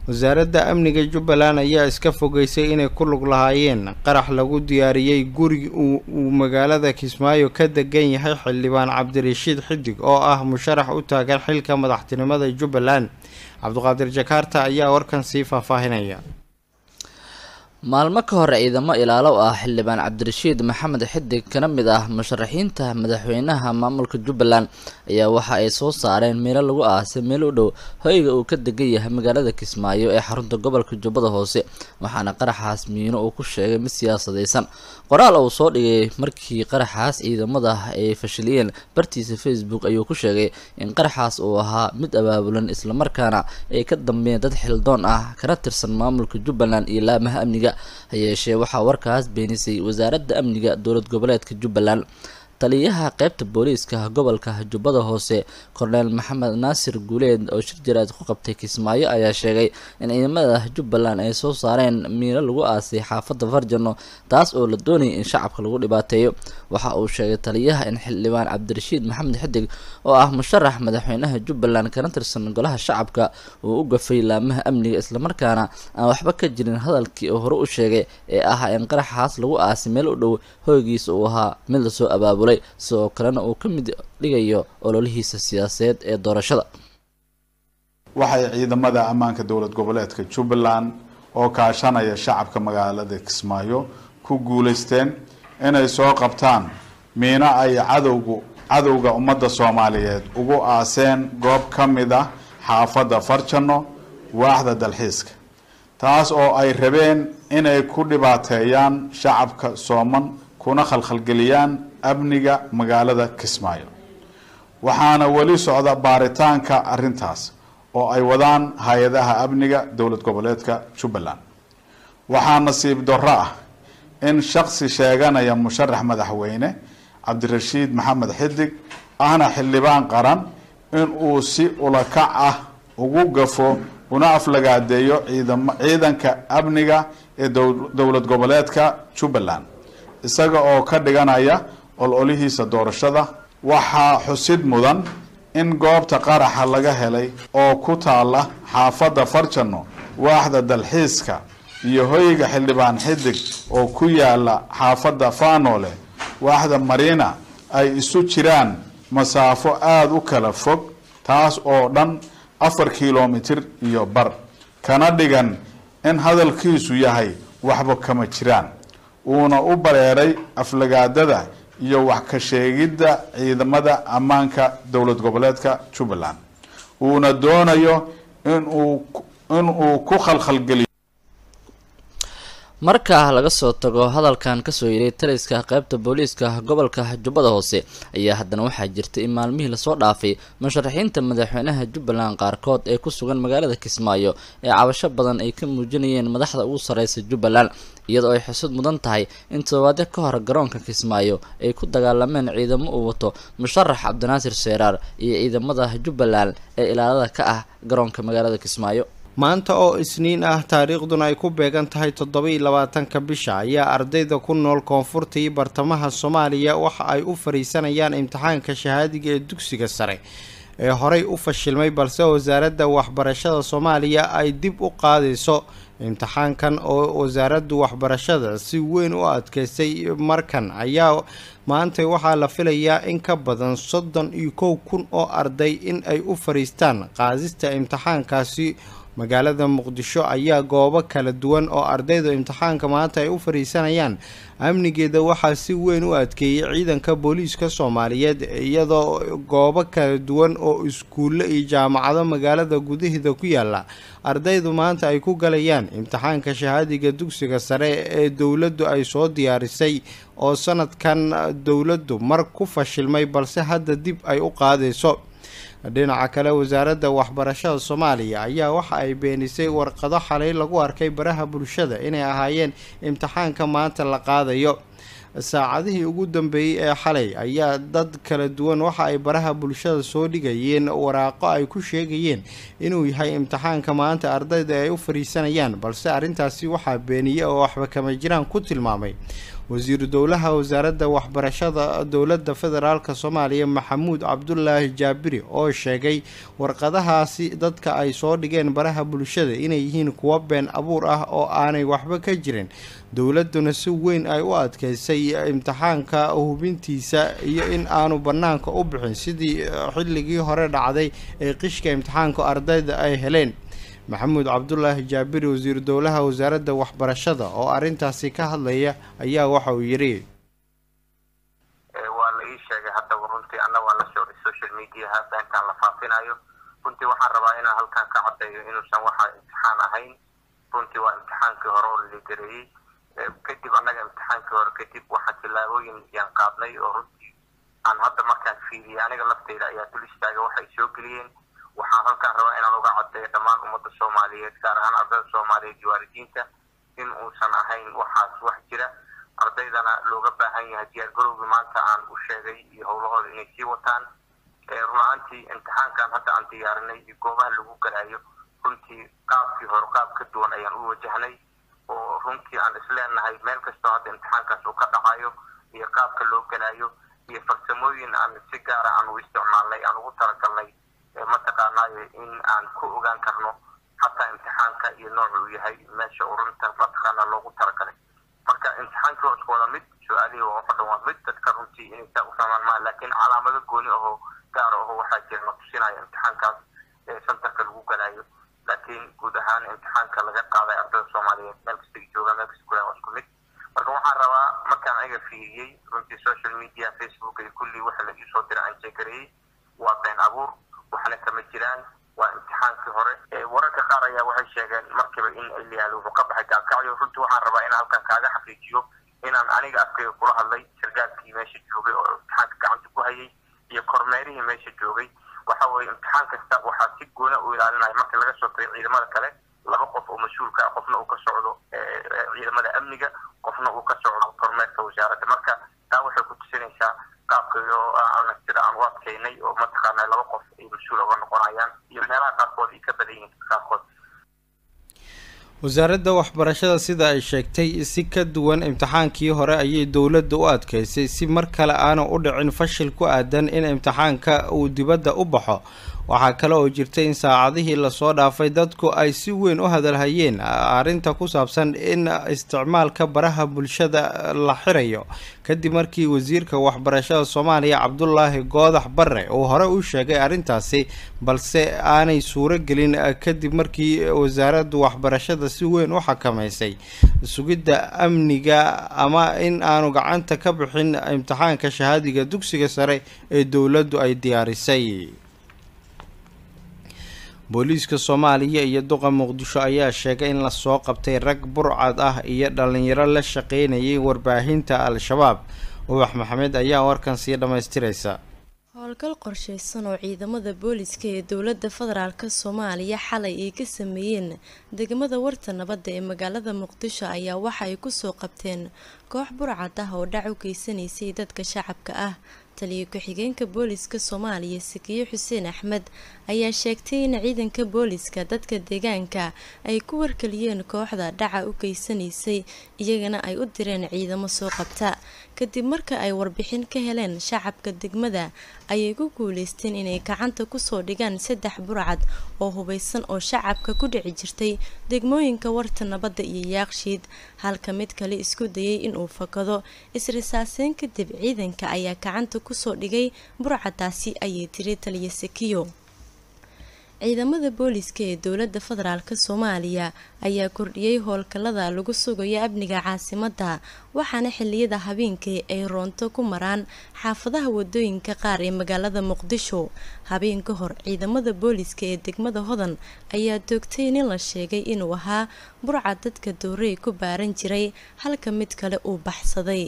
wasaaradda amniga jubbaland ayaa iska fogeysay inay ku lug lahaayeen qarax lagu diyaariyey guri uu magaalada kismaayo ka degan yahay xildhibaan cabdirashiid xidig oo ah musharax u taagan xilka madaxtinimada jubbaland cabdiqaadir jakaarta ayaa warkan sii faahfaahinaya maalmo ka hor ciidamo ilaalo ah xildhibaan cabdirashiid maxamed xidig kana mid ah musharaxiinta madaxweynaha maamulka jubbaland ayaa waxa ay soo saareen meelo lagu aasay meel u dhow hoyga uu ka degan yahay magaalada kismaayo ee xarunta gobolka jubbada hoose waxaana qaraxaas miino uu ku sheegay mid siyaasadaysan qoraal uu soo dhigay markii qaraxaas ciidamada ay fashiliyeen bartiisa facebook ayuu ku sheegay in qaraxaas uu ahaa mid abaabulan islamarkaana ay ka dambeeyeen dad xildoon ah kana tirsan maamulka jubbaland iyo laamaha amniga ha yeeshee waxaa warkaas beenisay wasaaradda amniga dowlad goboleedka jubbaland taliyaha qeybta booliiska gobolka jubbada hoose korneel maxamed naasir guuleed oo shir jaraad ku qabtay kismaayo ayaa sheegay in ciidamada jubbaland ay soo saareen miino lagu aasay xaafadda farjano taas oo la doonayay in shacabka lagu dhibaateeyo waxa uu sheegay taliyaha in xildhibaan cabdirashiid maxamed xidig oo ah musharax madaxweynaha jubbaland kana tirsan golaha shacabka uu u gafay laamaha amniga islamarkaana aan waxba ka jirin hadalkii uu hore u sheegay ee ahaa in qaraxaas lagu aasay meel u dhow hoygiisa uu ahaa mid lasoo abaabulay sidoo kalena uu ka mid dhigayo ololihiisa siyaasadeed ee doorashada waxay ciidamada ammaanka dowlad goboleedka jubbaland oo kaashanaya shacabka magaalada kismaayo ku guulaysteen inay soo qabtaan miino ay cadowgu cadowga ummadda soomaaliyeed ugu aaseen goob ka mid ah xaafadda farjano waaxda dalxiiska taas oo ay rabeen inay ku dhibaateeyaan shacabka sooman kuna khalkhalgeliyaan amniga magaalada kismaayo waxaana weli socda baaritaanka arrintaas oo ay wadaan hay-adaha amniga dowlad goboleedka jubbaland waxaa nasiib darro ah in shaksi sheeganaya musharax madaxweyne cabdirashiid maxamed xidig ahna xildhibaan qaran in uu si ulakac ah ugu gafo una aflagaadeeyo ciidam ciidanka amniga ee dowlad goboleedka jubbaland isaga oo ka dhiganaya ololihiisa doorashada waxaa xusid mudan in goobta qaraxa laga helay oo ku taala xaafadda farjano waaxda dalxiiska iyo hoyga xildhibaan xidig oo ku yaala xaafadda faanole waaxda mariina ay isu jiraan masaafo aada u kala fog taas oo dhan afar kilomitir iyo bar kana dhigan in hadalkiisu yahay waxba kama jiraan uuna u bareeray aflagaadada iyo wax ka sheegidda ciidamada ammaanka dowlad goboleedka jubbaland uuna doonayo inuu inuu ku khalkhalgeliyo marka laga soo tago hadalkan kasoo yiray taliska qeybta booliiska gobolka jubbada hoose ayaa haddana waxaa jirta in maalmihii lasoo dhaafay musharaxiinta madaxweynaha jubbaland qaarkood ee ku sugan magaalada kismaayo ee cabasho badan ay ka muujinayeen madaxda ugu sareysa jubbaland iyadoo ay xusud mudan tahay in todobaadyo ka hor garoonka kismaayo ay ku dagaalameen ciidamo uu wato musharax cabdinaasir seeraar iyo ciidamada jubbaland ee ilaalada ka ah garoonka magaalada kismaayo maanta oo isniin ah taariikhduna ay ku beegan tahay toddoba-iyo labaatanka bisha ayaa ardayda ku nool koonfurta iyo bartamaha soomaaliya waxa ay u fariisanayaan imtixaanka shahaadiga ee dugsiga sare ee horey u fashilmay balse wasaaradda waxbarashada soomaaliya ay dib u qaadayso imtixaankan oo wasaaraddu waxbarashada si weyn u adkeystay markan ayaa maanta waxaa la filayaa in ka badan soddon iyo kow kun oo arday in ay u fariistaan qaadista imtixaankaasi magaalada muqdisho ayaa goobo kala duwan oo ardayda imtixaanka maanta ay u fariisanayaan amnigeeda waxaa si weyn u adkeeyey ciidanka booliiska soomaaliyeed iyadoo goobo kala duwan oo iskuulle iyo jaamacado magaalada gudaheeda ku yaala ardaydu maanta ay ku galayaan imtixaanka shahaadiga dugsiga sare ee dowladdu ay soo diyaarisay oo sanadkan dowladdu mar ku fashilmay balse hadda dib ay u qaadayso dhinaca kale wasaaradda waxbarashada soomaaliya ayaa waxa ay beenisay warqado xalay lagu arkay baraha bulshada inay ahaayeen imtixaanka maanta la qaadayo saacadihii ugu dambeeyey ee xalay ayaa dad kala duwan waxa ay baraha bulshada soo dhigayeen waraaqo ay ku sheegayeen inuu yahay imtixaanka maanta ardayda ay u fariisanayaan balse arrintaasi waxaa beeniyey oo waxba kama jiraan ku tilmaamay wasiiru dowlaha wasaaradda waxbarashada dowladda federaalk soomaaliya maxamuud cabdulaahi jaabiri oo sheegay warqadahaasi dadka ay soo dhigeen baraha bulshada inay yihiin kuwo been abuur ah oo aanay waxba ka jirin dowladduna si weyn ay u adkeysay imtixaanka hubintiisa iyo in aanu bannaanka u bixin sidii xilligii hore dhacday ee qishka imtixaanka ardayda ay heleen maxamuud cabdulaahi jaabiri wasiiru dowlaha wasaaradda waxbarashada oo arrintaasi ka hadlaya ayaa waxa uu yidhi waa la ii sheegay haddaba runtii anna waa la socday social mediaha beentaan la faafinayo runtii waxaan rabaa inaan halkan ka caddeeyo inuusan waxa imtixaan ahayn runtii waa imtixaankii hore oo laligareeyey kadib annaga imtixaankii hore kadib waxaan tillaabooyin yaan qaadnay oo runtii aan hadda markaan fiiriyay aniga lafteyda ayaa dul istaaga waxay soo geliyeen waxaan halkaan rabaa inaan uga caddeeyo dhammaan ummadda soomaaliyeed gaar ahaan ardayda soomaaliyeed iyo waalidiinta in uusan ahayn waxaas wax jira ardaydana looga baahan yahay diyaar garowgii maanta aan u sheegay iyo howlahooda inay sii wataan run ahaantii imtixaankan hadda aan diyaarinay iyo goobaha lagu galayo runtii qaabkii hore qaab ka duwan ayaan u wajahnay oo runtii aan isleenahay meel kastoo hadda imtixaankaas uu ka dhacayo iyo qaabka loo galayo iyo farsamooyin aan si gaara aan u isticmaalnay aan ugu talagalnay mataqaanaayo in aan ku ogaan karno xataa imtixaanka iyo nooca uu yahay meesha uu runta mataqaana loogu talagalay marka imtixaankii waa isku wada mid su-aalihii waa waxo dhan waa mid dadka runtii inay saa u fahmaan maa laakiin calaamado gooni ahoo gaar aho waxaa jira na tusinaya imtixaankaas ee santarka lagu galayo laakiin guud ahaan imtixaanka laga qaaday ardayda soomaaliyeed meel kasta jooga meel kasta gudaha waa isku mid marka waxaan rabaa markaan aniga fiiriyey runtii social media facebook iyo kulli waxa la iisoo dira aan jeegareeyey waa been abuur waxna kama jiraan waa imtixaankii hore wararka qaar ayaa waxay sheegeen markiiba in ilyaal wuxuu ka baxay gaalkacyo runtii waxaan rabaa inaan halkan kaaga xaqiijiyo inaan aniga afkayga kula hadlay sargaalkii meesha joogay oo imtixaanka gacanta ku hayay iyo kormeerihii meesha joogay waxa weeye imtixaan kasta waxaa si goona u ilaalinaya marka laga soo tago ciidamada kale laba qof oo mas-uulka ah qofna uu ka socdo ciidamada amniga qofna uu ka socdo kormeerka wasaaradda marka taa waxay ku tusinaysaa qaabka sida aan u adkeynay oo mataqaana laba qof ay mas-uul uga noqonayaan iyo meelaha qaarkood ay ka badan yihiin qaarkood wasaaradda waxbarashada sida ay sheegtay si ka duwan imtixaankii hore ayay dowladda u adkeysay si mar kale aanu u dhicin fashil ku aadan in imtixaanka uu dibadda u baxo waxaa kale oo jirtay in saacadihii lasoo dhaafay dadku ay si weyn u hadalhayeen arrinta ku saabsan in isticmaalka baraha bulshada la xirayo kadib markii wasiirka waxbarashada soomaaliya cabdulaahi goodax barre uu hore u sheegay arrintaasi balse aanay suuro gelin kadib markii wasaaraddu waxbarashada si weyn u xakamaysay sugidda amniga ama in aanu gacanta ka bixin imtixaanka shahaadiga dugsiga sare ee dowladdu ay diyaarisay booliiska soomaaliya iyo duqa muqdisho ayaa sheegay in lasoo qabtay rag burcad ah iyo dhalinyaro la shaqeynayay warbaahinta al-shabaab ubax maxamed ayaa warkan sii dhammaystiraysa howlgal qorsheysan oo ciidamada booliska ee dowladda federaalk soomaaliya xalay ay ka sameeyeen degmada warta nabadda ee magaalada muqdisho ayaa waxa ay kusoo qabteen koox burcad ah oo dhac u geysanaysay dadka shacabka ah taliyo ku-xigeenka booliska soomaaliya sakiyo xuseen axmed ayaa sheegtay in ciidanka booliska dadka deegaanka ay ku wargeliyeen kooxda dhaca u geysanaysay iyagana ay u direen ciidamo soo qabta kadib marka ay warbixin ka heleen shacabka degmada ayay ku guuleysteen inay gacanta kusoo dhigaan saddex burcad oo hubeysan oo shacabka ku dhici jirtay degmooyinka warta nabadda iyo yaaqshiid halka mid kale isku dayay inuu fakado isrisaaseyn kadib ciidanka ayaa gacanta kusoo dhigay burcadaasi ayay tiri taliya sakiyo ciidamada booliska ee dowladda federaalk soomaaliya ayaa kordhiyey howlgallada lagu sugayo amniga caasimadda waxaana xiliyada habeenkii ay roonto ku maraan xaafadaha wadooyinka qaar ee magaalada muqdisho habeen ka hor ciidamada booliska ee degmada hodan ayaa doogtay nin la sheegay inuu ahaa burca dadka doorey ku baaran jiray halka mid kale uu baxsaday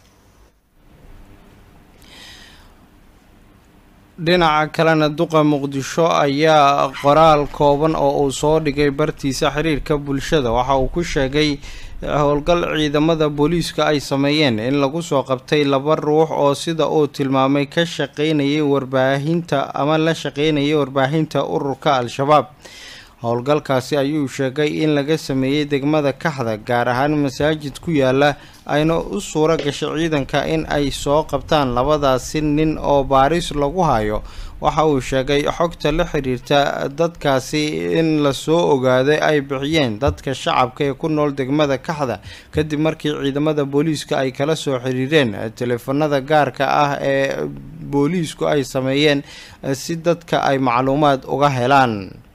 dhinaca kalena duqa muqdisho ayaa qoraal kooban oo uu soo dhigay bartiisa xiriirka bulshada waxa uu ku sheegay howlgal ciidamada booliiska ay sameeyeen in lagu soo qabtay laba ruux oo sida uu tilmaamay ka shaqeynayay warbaahinta ama la shaqeynayay warbaahinta ururka al-shabaab howlgalkaasi ayuu sheegay in laga sameeyey degmada kaxda gaar ahaan masaajid ku yaala ayna u suuro gashay ciidanka in ay soo qabtaan labadaasi nin oo baaris lagu hayo waxa uu sheegay xogta la xiriirta dadkaasi in lasoo ogaaday ay bixiyeen dadka shacabka ee ku nool degmada kaxda kadib markii ciidamada booliiska ay kala soo xiriireen teleefanada gaarka ah ee booliisku ay sameeyeen si dadka ay macluumaad uga helaan